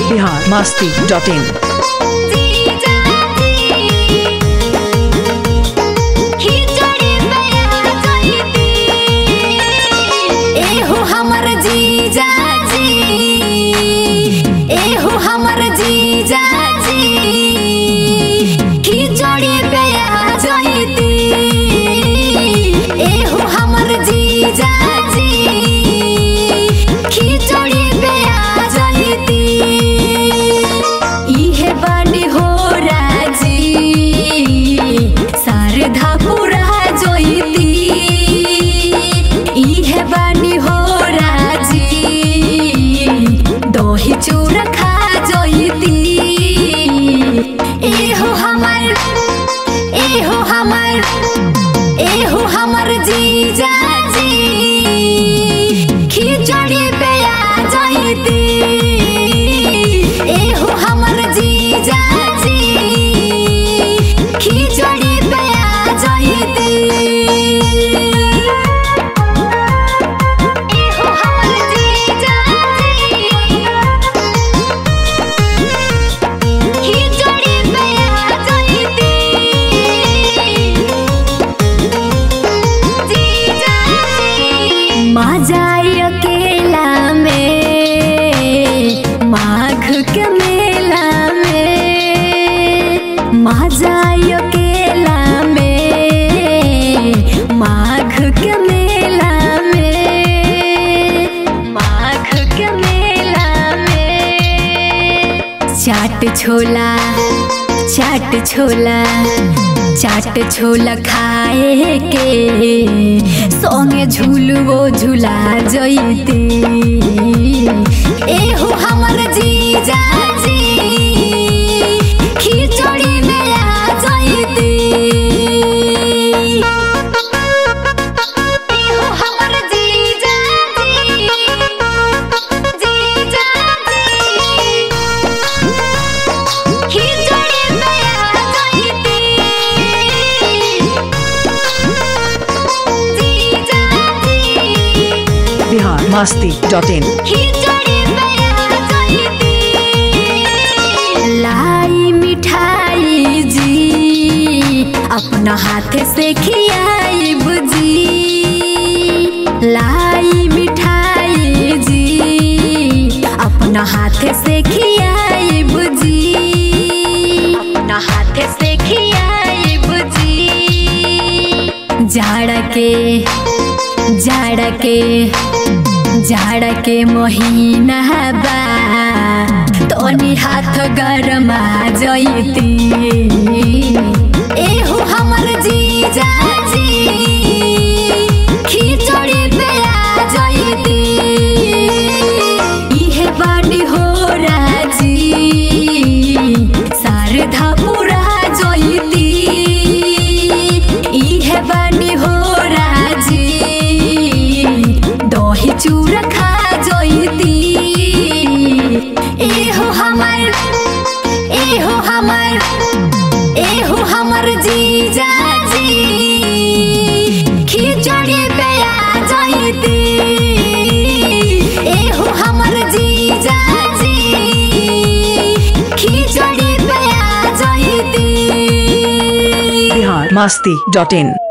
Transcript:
Bihar Masti dot इन हमर जीजा जी एहो हमर जीजा जी खिचड़ी पे आ जइती एहो हमर जीजा जी खिचड़ी पे आ जइती इहे बानी हो राजी शारदा पूरा जइती इहे बानी हो राजी दही चूड़ा खा जइती एहो हमर एहो हमर एहो हमर जीजा जी खिचड़ी पे आ जइती एहो हमर जीजा जी खिचड़ी पे आ जइती एहो हमर जीजा जी खिचड़ी पे आ जइती जीजा जी माजाई अकेला में माघ के मेला में माजाई अकेला में माघ के मेला में माघ के मेला में चाट छोला चाट छोला चाट छोला खाए के संगे झूलवो झूला जइती एहो हमर जीजा जी खिचड़ी में आ जइती एहो हमर जीजा जी जीजा जी खिचड़ी पे आ जइती जीजा जी बिहार मास्ती डॉट इन खिचड़ी पे आ जइती लाई मिठाई जी अपना हाथ से खियाई बुजी लाई मिठाई जी अपना हाथ से खियाई बुजी अपना हाथ से खियाई बुजी जाड़ के जाड़ के जाड़ के महीना बा तोनी हाथ गरमा जइती एहो हमर जीजा जी खिचड़ी पे आ जइती इहे बानी हो राजी शारदा पूरा जइती इहे बानी हो राजी दही चूड़ा खा जइती एहो हमर एहो हमर एहो हमर जीजा जी खिचड़ी पे आ जइती एहो हमर जीजा जी खिचड़ी पे आ जइती बिहार मास्ती डॉट इन